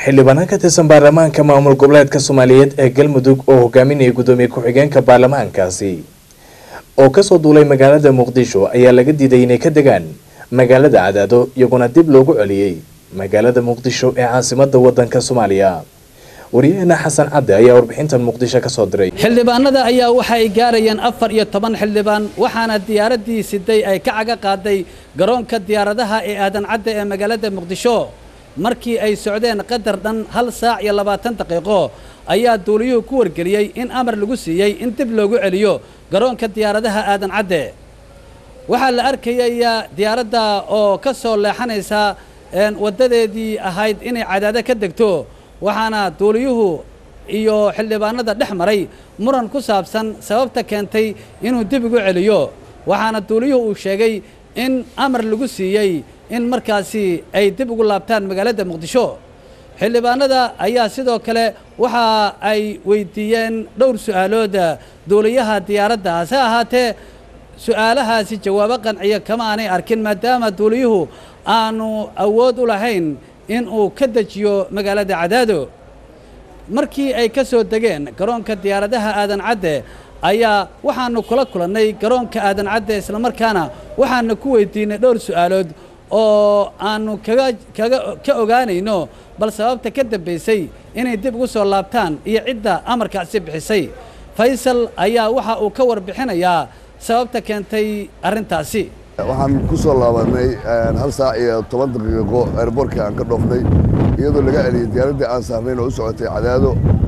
xildhibaanan ka tirsan baarlamaanka maamul goboleedka soomaaliyeed ee galmudug oo hogaaminayay gudoomiye ku-xigeenka baarlamaankaasi oo kasoo duulay magaalada muqdisho ayaa laga diiday inay ka degaan magaalada cadaado iyaguna dib loogu celiyey magaalada muqdisho ee caasimada wadanka soomaaliya waryaheena xasan cadde ayaa warbixintan muqdisho kasoo diray xildhibaanada ayaa waxa ay gaarayeen afar iyo toban xildhibaan waxaana diyaaradii siday ay ka caga qaaday garoonka diyaaradaha ee aadan cadde ee magaalada muqdisho markii ay socdeen qadar dhan hal saac iyo labaatan daqiiqo ayaa duuliyuhu ku wargeliyey in amar lagu siiyey in dib loogu celiyo garoonka diyaaradaha aadan cadde waxaa la arkayayaa diyaaradda oo ka soo leexanaysa waddadeedii ahayd inay cadaado ka degto waxaana duuliyuhu iyo xildhibaanada dhex maray muran ku saabsan sababta keentay inuu dib ugu celiyo waxaana duuliyuhu uu sheegay in amar lagu siiyey in markaasi ay dib ugu laabtaan magaalada muqdisho xildhibaanada ayaa sidoo kale waxa ay weydiiyeen dhowr su'aalood duuliyaha diyaaradda hase ahaatee su'aalahaasi jawaabo qanciya kama aanay arkin maadaama duuliyuhu aanu awood u lahayn in uu ka dejiyo magaalada cadaado markii ay ka soo degeen garoonka diyaaradaha aadan cadde ayaa waxaanu kula kulannay garoonka aadan cadde islamarkaana waxaanu ku weydiinay dhowr su'aalood oo aanu kaga kaga ka ogaanayno bal sababta ka dambaysay inay dib ugu soo laabtaan iyo cidda amarkaasi bixisay faysal ayaa waxa uu ka warbixinayaa sababta keentay arrintaasi waxaan ku soo laabanay hal saac iyo toban daqiiqo airboortka aan ka dhoofnay iyadoo laga celiyey diyaaraddii aan saarnayn oo u socotay cadaado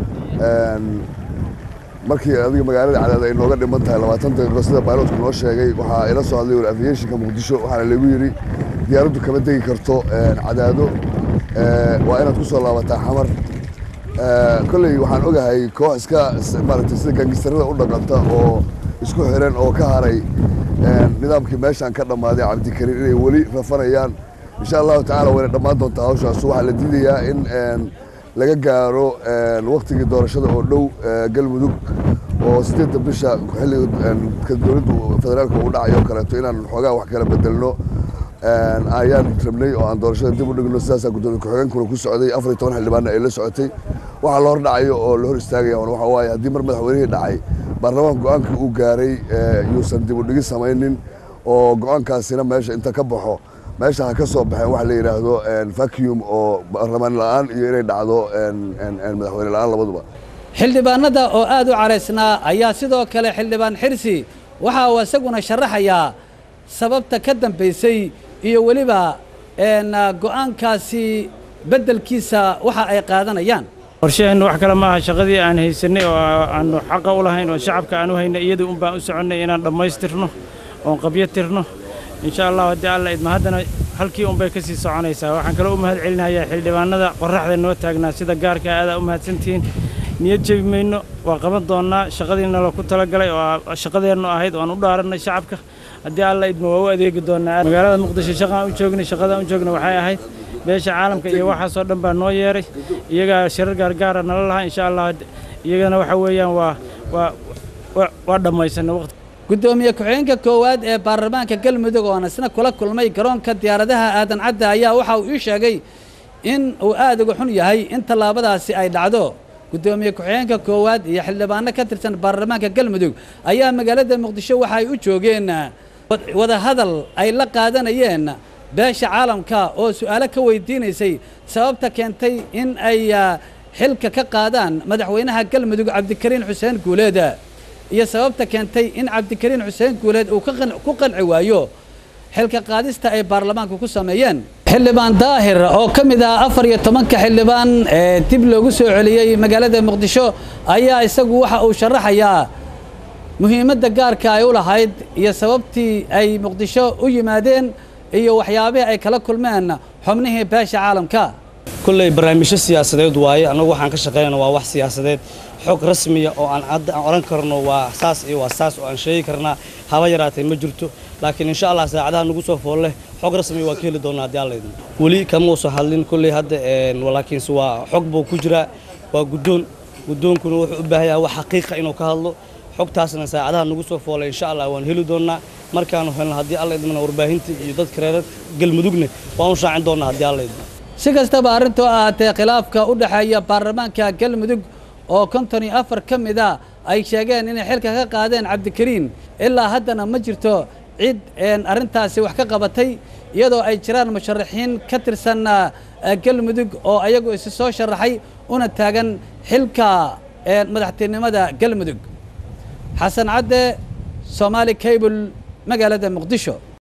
markii adiga magaalada cadaado ay nooga dhiman tahay labaatan daqiiqo sida baylotku noo sheegay waxaa ila soo hadlay war aviationka muqdisho waxaana lagu yidhi diyaaraddu kama degi karto cadaado waa inaad ku soo laabataa xamar kolley waxaan ogahay koox iska maaragtay sida gangistarada u dhaqanta oo isku xiran oo ka haray nidaamkii meeshaan ka dhammaaday cabdikariin inay weli rafanayaan insha allahu tacala wayna dhammaan doontaa hawshaas waxaa la diidayaa in laga gaaro waktigii doorashada oo dhow galmudug oo sideedda bisha xilliga dowladdu federaalka uu dhacayo kaleeto inaan xoogaa wax kala bedelno ayaan rabnay oo aan doorashada dib u dhigno sidaasaa gudoomiye ku-xigeenkuna ku socday afar iyo toban xildhibaanna ay la socotay waxaa la hor dhacayo oo la hor istaagaya waxa waaye haddii mar madaxweynihii dhacay baarlamaanka go-aankii uu gaaray yuusan dib u dhigi samaynin oo go-aankaasina meesha inta ka baxo meesha ha ka soo baxeen waxa la yidhaahdo vacuum oo baarlamaan la-aan iyo inay dhacdo madaxweyne la-aan labaduba xildhibaanada oo aad u caraysnaa ayaa sidoo kale xildhibaan xirsi waxa uu isaguna sharaxayaa sababta ka dambaysay iyo weliba go-aankaasi beddelkiisa waxa ay qaadanayaan qorshaheennu wax kale maaha shaqadii aan haysanay oo aanu xaqa u lahayn oo shacabka aan u haynay iyadii un baan u soconnay inaan dhammaystirno oon qabyo tirno insha allah haddii alla idma haddana halkii un bay ka sii soconaysaa waxaan kaloo u mahad celinayaa xildhibaanada qorraxda noo taagnaa sida gaarka aadaa u mahadsantihiin niyad jebi mayno waa qaban doonnaa shaqadiina la ku talagalay oo shaqadeennu ahayd oo aan u dhaarannay shacabka haddii alla idma waa u adeegi doonnaa magaalada muqdisho shaqaan u joognay shaqadaan u joogna waxay ahayd beesha caalamka iyo waxaasoo dhan baa noo yeeray iyagaa shirar gaargaara nala lahaa insha allah iyagana waxa weeyaan waa waa waa dhammaysanay waqti guddoomiye ku-xigeenka koowaad ee baarlamaanka galmudug oon isna kula kulmay garoonka diyaaradaha aadan cadde ayaa waxa uu ii sheegay in uu aad uga xun yahay in tallaabadaasi ay dhacdo guddoomiye ku-xigeenka koowaad iyo xildhibaano ka tirsan baarlamaanka galmudug ayaa magaalada muqdisho waxa ay u joogeen wadahadal ay la qaadanayeen beesha caalamka oo su'aalo ka weydiinaysay sababta keentay in ay xilka ka qaadaan madaxweynaha galmudug cabdikariin xuseen guuleed iyo sababta keentay in cabdikariin xuseen guuleed uu ku qanci waayo xilka qaadista ay baarlamaanku ku sameeyeen xildhibaan daahir oo ka mid ah afar iyo tobanka xildhibaan ee dib loogu soo celiyey magaalada muqdisho ayaa isagu waxa uu sharaxayaa muhiimadda gaarka ay u lahayd iyo sababtii ay muqdisho u yimaadeen iyo waxyaabihii ay kala kulmeen xubnihii beesha caalamka kulley barnaamijyo siyaasadeed waaye annagu waxaan ka shaqaynana waa wax siyaasadeed xog rasmiya oo aan cadda aan odhan karno waa saas iyo waa saas oo aan sheegi karnaa haba yaraatay ma jirto laakiin insha allah saacadaha nagu soo foolle xog rasmiya waa ka heli doonaa haddii alla idmo weli kama uusan hadlin kulley hadda laakiinse waa xog buu ku jiraa waa guddoon guddoonkuna wuxuu u baahan yahay wax xaqiiqa inuu ka hadlo xogtaasna saacadaha nagu soo foolay insha allah waan heli doonnaa markaanu helno haddii alla idmana warbaahinta iyo dadka reer galmudugna waan u shaacin doonnaa haddii alla idmo si kastaba arrintoo ahaatee khilaafka u dhexeeya baarlamaanka galmudug oo konton iyo afar ka mid a ay sheegeen inay xilka ka qaadeen cabdikariin ilaa haddana ma jirto cid arrintaasi wax ka qabatay iyadoo ay jiraan musharaxiin ka tirsan galmudug oo ayagu isi soo sharaxay una taagan xilka madaxtinimada galmudug xasan cadde soomaali cable magaalada muqdisho